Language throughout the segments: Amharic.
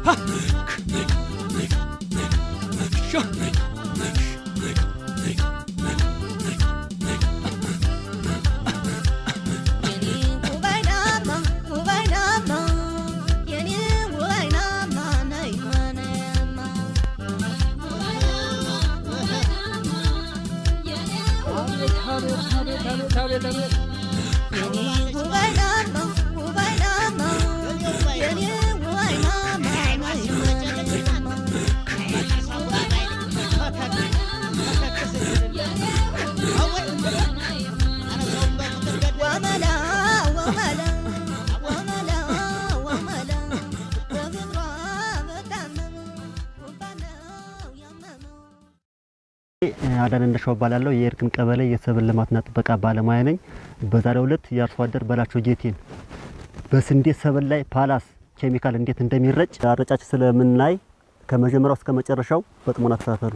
አዳነ እንደሻው እባላለሁ። የእርግም ቀበሌ የሰብል ልማትና ጥበቃ ባለሙያ ነኝ። በዛሬው ዕለት የአርሶ አደር በላቸው ጌቴን በስንዴ ሰብል ላይ ፓላስ ኬሚካል እንዴት እንደሚረጭ አረጫጭ ስለምናይ ከመጀመሪያው እስከ መጨረሻው በጥሞና ተከታተሉ።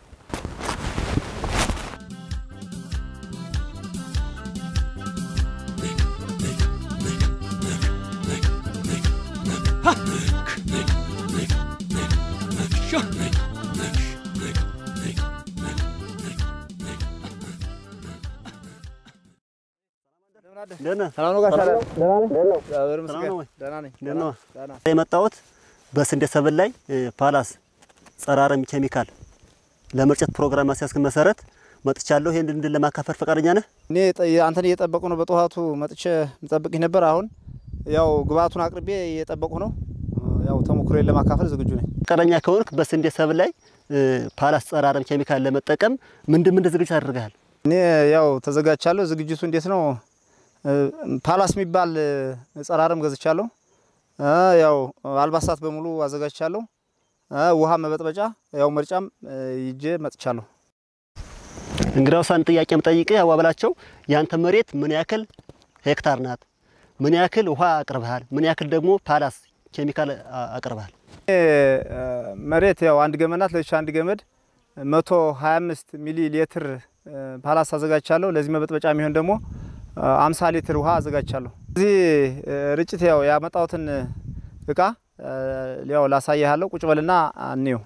የመጣሁት በስንዴ ሰብል ላይ ፓላስ ጸረ አረም ኬሚካል ለመርጨት ፕሮግራም ማስያዝክ መሰረት መጥቻለሁ። ይሄን እንድን ለማካፈል ፈቃደኛ ነህ? እኔ አንተን እየጠበቁ ነው። በጠዋቱ መጥቼ የምጠብቅህ ነበር። አሁን ያው ግብአቱን አቅርቤ እየጠበቁ ነው። ያው ተሞክሮዬን ለማካፈል ዝግጁ ነኝ። ፈቃደኛ ከሆንክ በስንዴ ሰብል ላይ ፓላስ ጸረ አረም ኬሚካል ለመጠቀም ምንድን ምንድን ዝግጅት አድርገሃል? እኔ ያው ተዘጋጅቻለሁ። ዝግጅቱ እንዴት ነው? ፓላስ የሚባል ጸረ አረም ገዝቻለሁ። ያው አልባሳት በሙሉ አዘጋጅቻለሁ። ውሃ መበጥበጫ፣ ያው መርጫም ይዤ መጥቻለሁ። እንግዲያውስ አንድ ጥያቄ የምጠይቅህ ያው በላቸው ያንተ መሬት ምን ያክል ሄክታር ናት? ምን ያክል ውሃ አቅርበሃል? ምን ያክል ደግሞ ፓላስ ኬሚካል አቅርበሃል? መሬት ያው አንድ ገመድ ናት። ለዚች አንድ ገመድ 125 ሚሊ ሊትር ፓላስ አዘጋጅቻለሁ። ለዚህ መበጥበጫ የሚሆን ደግሞ አምሳ ሊትር ውሃ አዘጋጅቻለሁ። እዚህ ርጭት ያው ያመጣሁትን እቃ ያው ላሳያለሁ። ቁጭ በልና እንየው።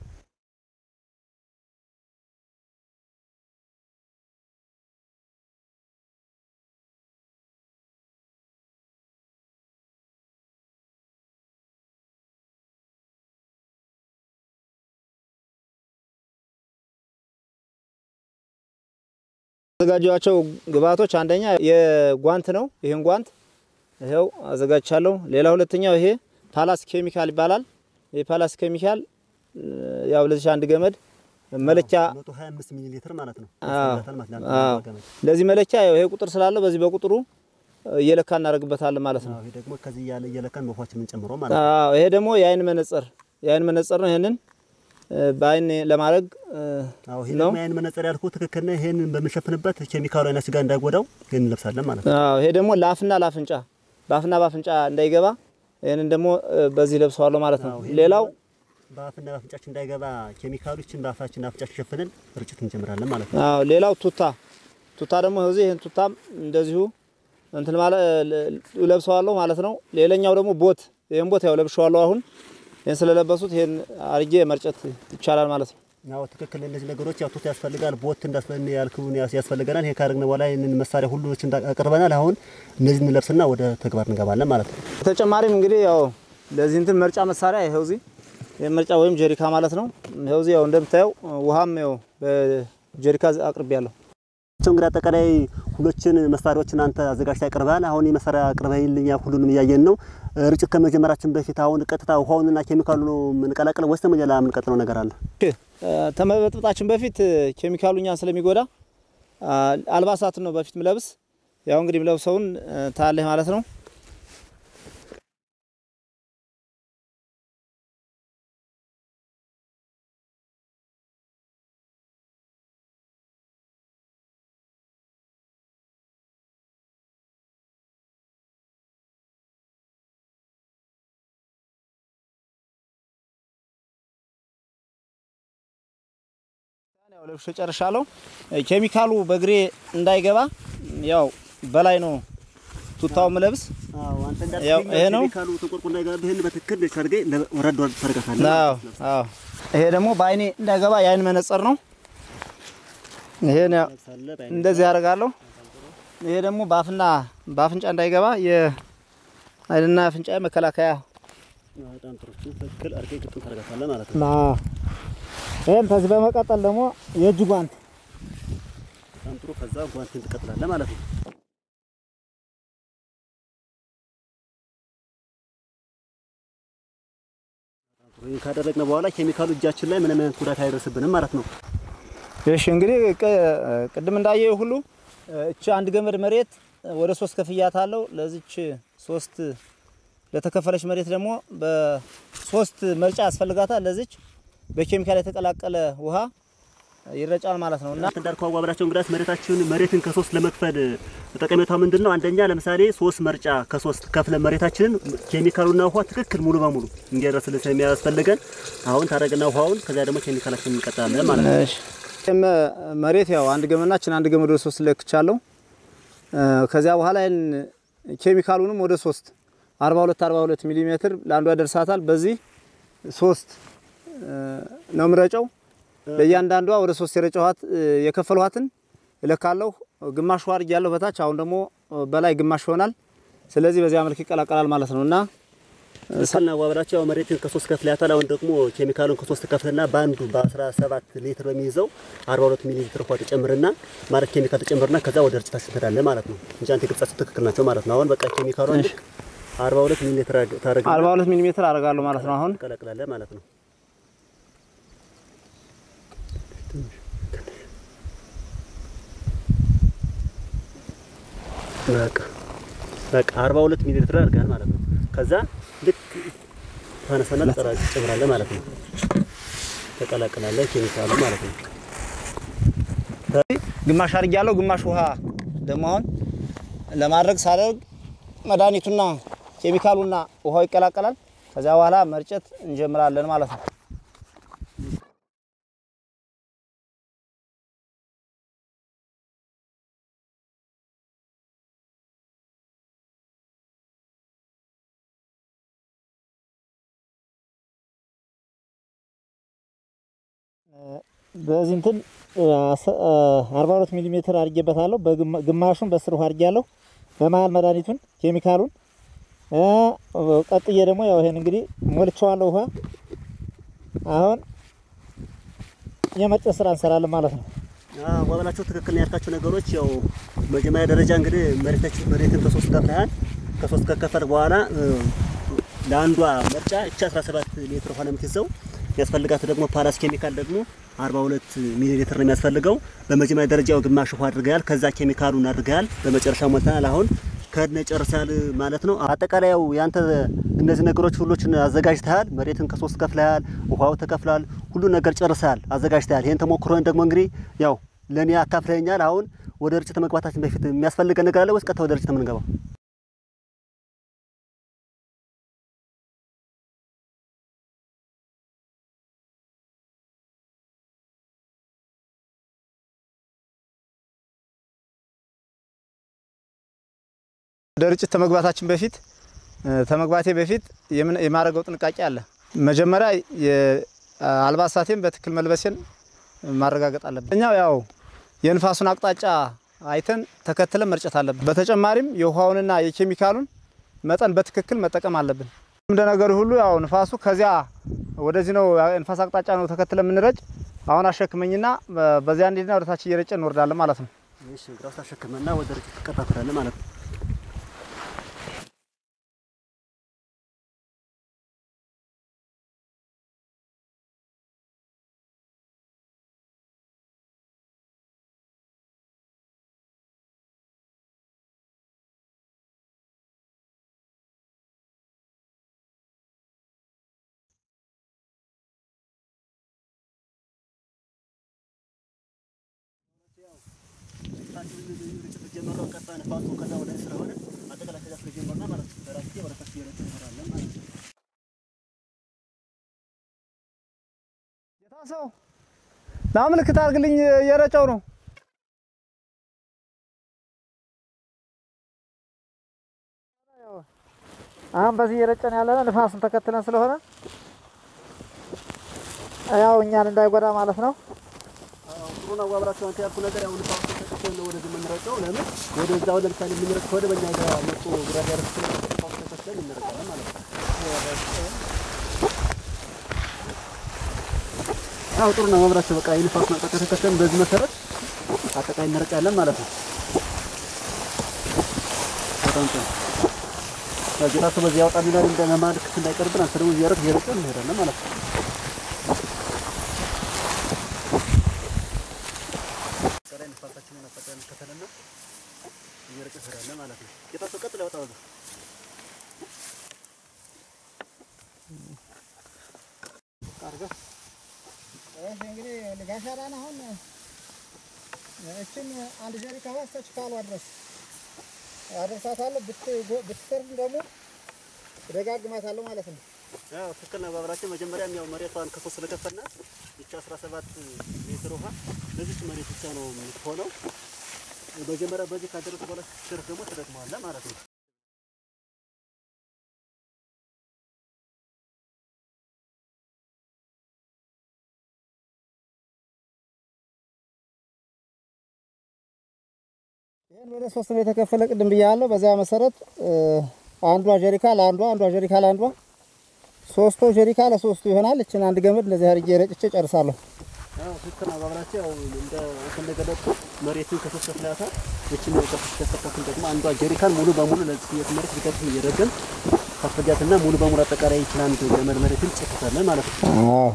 አዘጋጇቸው ግብአቶች አንደኛ የጓንት ነው። ይህን ጓንት ይኸው አዘጋጅቻለሁ። ሌላ ሁለተኛው ይሄ ፓላስ ኬሚካል ይባላል። ይሄ ፓላስ ኬሚካል ያው ለዚህ አንድ ገመድ መለኪያ 125 ሚሊ ሊትር ማለት ነው። አዎ ለዚህ መለኪያ ያው ይሄ ቁጥር ስላለው በዚህ በቁጥሩ እየለካ እናደርግበታለን ማለት ነው። ይሄ ደግሞ ከዚህ እያለ እየለካን መፏችን የምንጨምረው ማለት ነው። አዎ ይሄ ደግሞ የአይን መነጽር የአይን መነጽር ነው። ይሄንን በአይን ለማድረግ አዎ ይሄ ደግሞ የአይን መነጽር ያልኩህ ትክክል ነው። ይሄንን በምንሸፍንበት ኬሚካሉ አይናችን ጋር እንዳይጎዳው ይሄን እንለብሳለን ማለት ነው። አዎ ይሄ ደግሞ ለአፍና ለአፍንጫ በአፍና በአፍንጫ እንዳይገባ ይሄንን ደግሞ በዚህ ለብሰዋለሁ ማለት ነው። ሌላው በአፍና በአፍንጫችን እንዳይገባ ኬሚካሎችን በአፋችን አፍንጫችን ሸፍነን ርጭት እንጀምራለን ማለት ነው። አዎ ሌላው ቱታ ቱታ ደግሞ እዚህ ይሄን ቱታም እንደዚሁ እንትን ማለት ለብሰዋለሁ ማለት ነው። ሌላኛው ደግሞ ቦት ይሄን ቦት ያው ለብሸዋለሁ አሁን ይህን ስለለበሱት ይህን አርጌ መርጨት ይቻላል ማለት ነው። ያው ትክክል። እነዚህ ነገሮች ያው ቱታ ያስፈልጋል፣ ቦት እንዳስፈን ያልኩን ያስፈልገናል። ይሄ ካደረግን በኋላ ይህንን መሳሪያ ሁሉችን አቅርበናል። አሁን እነዚህ እንለብስና ወደ ተግባር እንገባለን ማለት ነው። በተጨማሪም እንግዲህ ያው ለዚህ እንትን መርጫ መሳሪያ ይኸው እዚህ ይህ መርጫ ወይም ጀሪካ ማለት ነው። ይኸው እዚህ ያው እንደምታየው ውሃም ያው በጀሪካ አቅርቤያለሁ። እንግዲህ አጠቃላይ ሁሎችን መሳሪያዎችን አንተ አዘጋጅተህ ያቀርበሃል። አሁን የመሳሪያ አቅርበህልኛ ሁሉንም እያየን ነው። ርጭት ከመጀመራችን በፊት አሁን ቀጥታ ውሃውንና ኬሚካሉ ነው የምንቀላቅለው ወይስ ደግሞ ሌላ የምንቀጥለው ነገር አለ? ተመበጥበጣችን በፊት ኬሚካሉ እኛን ስለሚጎዳ አልባሳትን ነው በፊት ምለብስ። ያው እንግዲህ ምለብሰውን ታያለህ ማለት ነው። ያው ለብሼ ጨርሻለሁ። ኬሚካሉ በእግሬ እንዳይገባ ያው በላይ ነው ቱታው ምለብስ አዎ አንተ ያው እንዳልከኝ ይሄ ነው። ኬሚካሉ ተቆርቆ እንዳይገባብህ ይሄን በትክክል ሰርገህ ወረድ ወረድ ታደርጋታለህ። አዎ አዎ። ይሄ ደግሞ በአይኔ እንዳይገባ የአይን መነጽር ነው። ይሄን ያው ለብሳለህ፣ በአይነት እንደዚህ ያደርጋለሁ። ይሄ ደግሞ በአፍና በአፍንጫ እንዳይገባ የአይንና አፍንጫ መከላከያ በጣም ጥሩ። እሱን ትክክል አድርገህ ግጥም ታደርጋታለህ ማለት ነው። ይህም ከዚህ በመቀጠል ደግሞ የእጅ ጓንት በጣም ጥሩ። ከዛ ጓንትን ትቀጥላለህ ማለት ነው። ይህን ካደረግን በኋላ ኬሚካሉ እጃችን ላይ ምንም አይነት ጉዳት አይደርስብንም ማለት ነው። እሺ እንግዲህ ቅ- ቅድም እንዳየው ሁሉ እቺ አንድ ገመድ መሬት ወደ ሶስት ከፍያት አለው። ለዚች ሶስት ለተከፈለች መሬት ደግሞ በሶስት መርጫ ያስፈልጋታል። ለዚች በኬሚካል የተቀላቀለ ውሃ ይረጫል ማለት ነው እና እናንተ እንዳልከው አዋብላቸው እንግዳስ መሬታችን መሬትን ከሶስት ለመክፈል ጠቀሜታው ምንድን ነው? አንደኛ ለምሳሌ ሶስት መርጫ ከሶስት ከፍለ መሬታችንን ኬሚካሉና ውሃ ትክክል ሙሉ በሙሉ እንዲያደርስልን ስለሚያስፈልገን አሁን ታረግና ውሃውን ከዚያ ደግሞ ኬሚካላችንን እንቀጥላለን ማለት ነው። እሺ ይህም መሬት ያው አንድ ገመናችን አንድ ገመድ ወደ ሶስት ለክቻለሁ። ከዚያ በኋላ ይህን ኬሚካሉንም ወደ ሶስት 42 42 ሚሊ ሜትር ለአንዷ ያደርሳታል። በዚህ ሶስት ነው ምረጨው። ለእያንዳንዷ ወደ ሶስት የረጨኋት የከፈልኋትን እለካለሁ። ግማሽ ውሃ አድርጌያለሁ በታች አሁን ደግሞ በላይ ግማሽ ይሆናል። ስለዚህ በዚያ መልክ ይቀላቀላል ማለት ነው እና ስልና አዋብላቸው ያው መሬትን ከሶስት ከፍለ ያታል። አሁን ደግሞ ኬሚካሉን ከሶስት ከፍልና በአንዱ በ17 ሊትር በሚይዘው 42 ሚሊ ሊትር ውሃ ተጨምርና ማለት ኬሚካል ተጨምርና ከዛ ወደ እርጭታችን ትሄዳለህ ማለት ነው እንጂ አንተ ግብጻችሁ ትክክል ናቸው ማለት ነው። አሁን በቃ ኬሚካሉን ልክ 42 ሚሊ ሊትር ታረግ 42 ሚሊ ሜትር አደርጋለሁ ማለት ነው አሁን ትቀላቅላለህ ማለት ነው። በቃ በቃ 42 ሚሊ ሊትር አድርገሃል ማለት ነው። ከዛ ልክ ታነሳና ጠራጭ ትጨምራለህ ማለት ነው። ተቀላቅላለህ ኬሚካሉ ማለት ነው። ግማሽ አድርጌያለሁ። ግማሽ ውሃ ደግሞ አሁን ለማድረግ ሳደርግ መድኃኒቱና ኬሚካሉና ውሃው ይቀላቀላል። ከዚያ በኋላ መርጨት እንጀምራለን ማለት ነው። በዚህ እንትን አርባ ሁለት ሚሊ ሜትር አድርጌበታለሁ። ግማሹን በስር ውሃ አድርጌያለሁ። በመሀል መድኃኒቱን ኬሚካሉን ቀጥዬ ደግሞ ያው ይሄን እንግዲህ ሞልቼዋለሁ ውሃ። አሁን የመርጨት ስራ እንሰራለን ማለት ነው። ዋበላቸው ትክክል ነው ያልካቸው ነገሮች ያው መጀመሪያ ደረጃ እንግዲህ መሬታችን መሬትን ከሶስት ከፍለሃል። ከሶስት ከከፈል በኋላ ለአንዷ መርጫ እቻ 17 ሊትር ውሃ ነው የምትይዘው። የሚያስፈልጋት ደግሞ ፓላስ ኬሚካል ደግሞ 42 ሚሊ ሊትር ነው የሚያስፈልገው። በመጀመሪያ ደረጃው ግማሽ ውሃ አድርገሃል፣ ከዛ ኬሚካሉን አድርገሃል፣ በመጨረሻ ሞልተናል። አሁን ከድነ ጨርሰሃል ማለት ነው። አጠቃላይ ያው ያንተ እነዚህ ነገሮች ሁሎችን አዘጋጅተሃል። መሬትን ከሶስት ከፍለሃል፣ ውሃው ተከፍሏል፣ ሁሉ ነገር ጨርሰሃል፣ አዘጋጅተሃል። ይሄን ተሞክሮን ደግሞ እንግዲህ ያው ለእኔ አካፍለኛል። አሁን ወደ ርጭት መግባታችን በፊት የሚያስፈልገን ነገር አለ ወይስ ቀጥታ ወደ ርጭት የምንገባው? ወደ ርጭት ተመግባታችን በፊት ተመግባቴ በፊት የምን- የማደርገው ጥንቃቄ አለ። መጀመሪያ የአልባሳቴን በትክክል መልበሴን ማረጋገጥ አለብን። እኛው ያው የንፋሱን አቅጣጫ አይተን ተከትለን መርጨት አለብን። በተጨማሪም የውሃውንና የኬሚካሉን መጠን በትክክል መጠቀም አለብን። እንደነገሩ ሁሉ ያው ንፋሱ ከዚያ ወደዚህ ነው ንፋስ አቅጣጫ ነው ተከትለን የምንረጭ። አሁን አሸክመኝና በዚያ እንዲና ወደታች እየረጨ እንወርዳለን ማለት ነው። እሺ ግራስ ተሸክመና ወደ ርጭት ትቀጣጥላለህ ማለት ነው። ሰው ና ምልክት አድርግልኝ፣ እየረጨው ነው አሁን በዚህ እየረጨን ያለነው ንፋሱን ተከትለን ስለሆነ ያው እኛን እንዳይጎዳ ማለት ነው። ጥሩ ነው። አብራችሁ አንተ ያልኩህ ነገር ያው ንፋስ ተከትለን ነው ወደዚህ የምንረጨው። ለምን ወደዛ ወደ ለምሳሌ የምንረጭ ከሆነ በእኛ ጋር መጡ ጉዳት ያደርስ ንፋስ ተከትለን እንረጫለን ማለት ነው። ያው ጥሩ ነው። አብራችሁ በቃ የንፋስ መጠቀ ተከትለን በዚህ መሰረት አጠቃላይ እንረጫለን ማለት ነው። በጣም ጥሩ ጌታቸው በዚህ ያወጣልናል እንደ መማድ ክስ እንዳይቀርብን አንተ ደግሞ እያረግ እየረጨን እንሄዳለን ማለት ነው። ከላይ ንፋሳችንን አጠቃላይ እንከተልና እየረጨን እንሄዳለን ማለት ነው። ጌታቸው ቀጥል ያወጣው አርገህ እሺ እንግዲህ ጋሻራን አሁን እችን አንድ ጀሪካ ውሃ እስከ ችካሏ ድረስ አደርሳታለሁ። ብትሰርድ ደግሞ እደጋግማታለሁ ማለት ነው። ያው ትክክል ነው። ባብራችን መጀመሪያም ያው መሬቷን ከሶስት ስለከፈናት ይቺ 17 ሜትር ውሃ ለዚች መሬት ብቻ ነው የምትሆነው። መጀመሪያ በዚህ ካደረሰ በኋላ ስትደርስ ደግሞ ትደግመዋለህ ማለት ነው። ይህን ወደ ሶስት ነው የተከፈለ ቅድም ብያለሁ። በዚያ መሰረት አንዷ ጀሪካ ለአንዷ አንዷ ጀሪካ ለአንዷ ሶስቱ ጀሪካ ለሶስቱ ይሆናል። እችን አንድ ገመድ እንደዚህ አድርጌ ረጭቼ ጨርሳለሁ። ያው ትክክል ነው። ባብራችን ያው እንደ አንተ እንደገለጽኩ መሬቱን ከሶስት ከፍላታል። እችን ከሶስት ከፈተን ደግሞ አንዷ ጀሪካን ሙሉ በሙሉ ለዚህ የትምህርት ቢቀጥፍ እየደገም ከፍጃትና ሙሉ በሙሉ አጠቃላይ ይችል አንድ ገመድ መሬትን ጨክታለን ማለት ነው። አዎ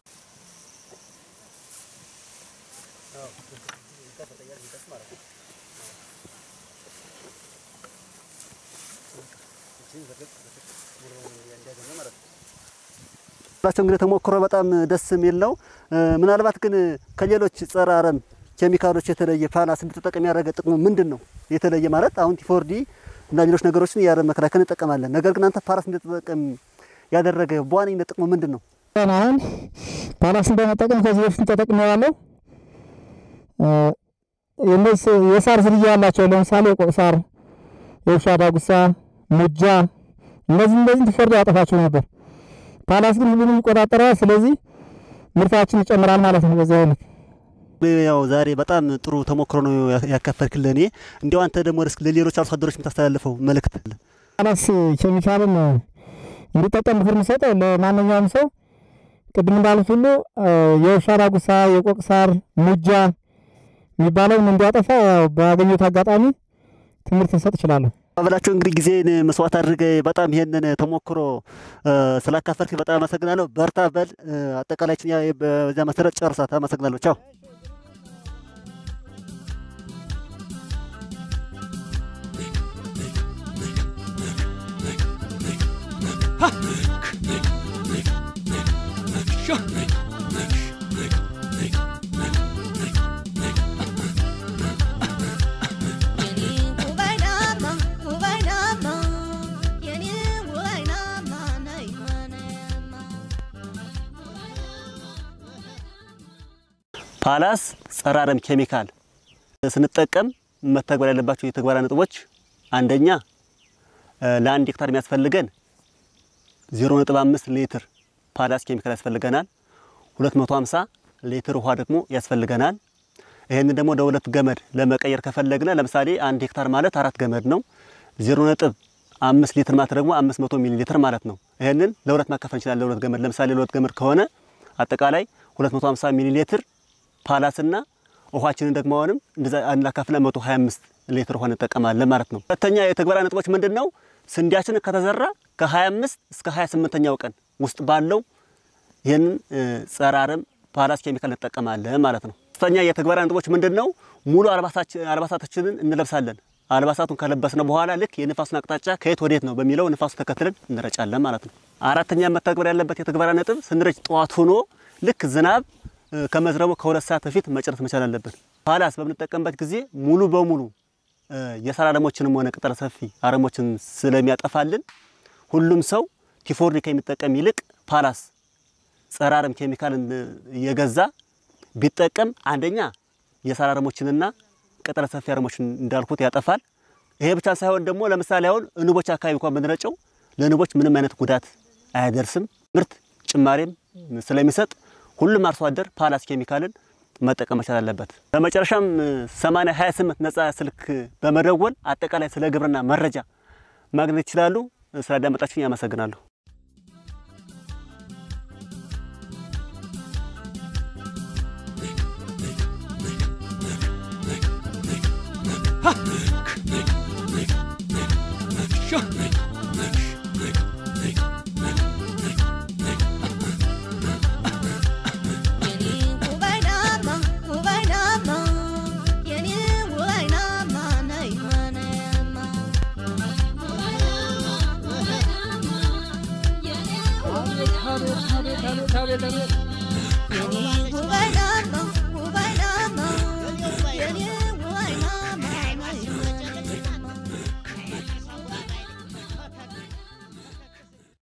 ላቸው እንግዲህ ተሞክሮ በጣም ደስ የሚል ነው። ምናልባት ግን ከሌሎች ጸረ አረም ኬሚካሎች የተለየ ፓላስ እንድትጠቀም ያደረገ ጥቅሙ ምንድን ነው? የተለየ ማለት አሁን ቲፎርዲ እና ሌሎች ነገሮችን የአረም መከላከል እንጠቀማለን። ነገር ግን አንተ ፓላስ እንድትጠቀም ያደረገ በዋነኝነት ጥቅሙ ምንድን ነው? አሁን ፓላስን በመጠቀም ከዚህ በፊት ተጠቅሜዋለሁ። እነዚህ የሳር ዝርያ ያላቸው ለምሳሌ የቆቅ ሳር፣ የውሻ ዳጉሳ፣ ሙጃ እነዚህ እነዚህ ቲፎርዲ ያጠፋቸው ነበር። ፓላስ ግን ሁሉንም ይቆጣጠራል። ስለዚህ ምርታችን ይጨምራል ማለት ነው። በዚህ አይነት ያው ዛሬ በጣም ጥሩ ተሞክሮ ነው ያካፈልክልን። እኔ እንዲያው አንተ ደግሞ እስኪ ለሌሎች አርሶ አደሮች የምታስተላልፈው መልእክት አለ? ፓላስ ኬሚካልን እንዲጠቀም ምክር የምሰጠው ለማንኛውም ሰው ቅድም እንዳሉት ሁሉ የውሻ ዳጉሳ፣ የቆቅ ሳር፣ ሙጃ የሚባለውን እንዲያጠፋ ያው ባገኘሁት አጋጣሚ ትምህርት ልሰጥ እችላለሁ። አበላቸው እንግዲህ ጊዜን መስዋዕት አድርገ በጣም ይሄንን ተሞክሮ ስላካፈልክ በጣም አመሰግናለሁ። በርታ በል። አጠቃላይችን በዚያ መሰረት ጨርሳት። አመሰግናለሁ። ቻው። ፓላስ ጸረ አረም ኬሚካል ስንጠቀም መተግበር ያለባቸው የተግባራ ነጥቦች አንደኛ ለአንድ ሄክታር የሚያስፈልገን 0.5 ሊትር ፓላስ ኬሚካል ያስፈልገናል። 250 ሊትር ውሃ ደግሞ ያስፈልገናል። ይህንን ደግሞ ለሁለት ገመድ ለመቀየር ከፈለግነ ለምሳሌ አንድ ሄክታር ማለት አራት ገመድ ነው። 0.5 ሊትር ማለት ደግሞ 500 ሚሊ ሊትር ማለት ነው። ይህንን ለሁለት ማካፈል እንችላለን። ለሁለት ገመድ ለምሳሌ ለሁለት ገመድ ከሆነ አጠቃላይ 250 ሚሊ ሊትር ፓላስና ውሃችንን ደግሞ አሁንም እንደዛ አናካፍለ 125 ሊትር ውሃ እንጠቀማለን ማለት ነው። ሁለተኛ የተግባራ ነጥቦች ምንድን ነው? ስንዴያችን ከተዘራ ከ25 እስከ 28ኛው ቀን ውስጥ ባለው ይህንን ጸረ አረም ፓላስ ኬሚካል እንጠቀማለን ማለት ነው። ሶስተኛ የተግባራ ነጥቦች ምንድን ነው? ሙሉ አልባሳታችንን እንለብሳለን። አልባሳቱን ከለበስነ በኋላ ልክ የንፋሱን አቅጣጫ ከየት ወዴት ነው በሚለው ንፋሱ ተከትለን እንረጫለን ማለት ነው። አራተኛ መተግበር ያለበት የተግባራ ነጥብ ስንረጭ ጠዋት ሆኖ ልክ ዝናብ ከመዝረቡ ከሁለት ሰዓት በፊት መጨረስ መቻል አለብን። ፓላስ በምንጠቀምበት ጊዜ ሙሉ በሙሉ የሳር አረሞችንም ሆነ ቅጠል ሰፊ አረሞችን ስለሚያጠፋልን ሁሉም ሰው ቲፎርዲ ከሚጠቀም ይልቅ ፓላስ ጸረ አረም ኬሚካልን እየገዛ ቢጠቀም አንደኛ የሳር አረሞችንና ቅጠል ሰፊ አረሞችን እንዳልኩት ያጠፋል። ይሄ ብቻ ሳይሆን ደግሞ ለምሳሌ አሁን እንቦች አካባቢ እንኳን ብንረጨው ለንቦች ምንም አይነት ጉዳት አያደርስም። ምርት ጭማሬም ስለሚሰጥ ሁሉም አርሶ አደር ፓላስ ኬሚካልን መጠቀም መቻል አለበት። በመጨረሻም 80 28 ነጻ ስልክ በመደወል አጠቃላይ ስለ ግብርና መረጃ ማግኘት ይችላሉ። ስላዳመጣችሁኝ አመሰግናለሁ። Tabii tabii tabii tabii.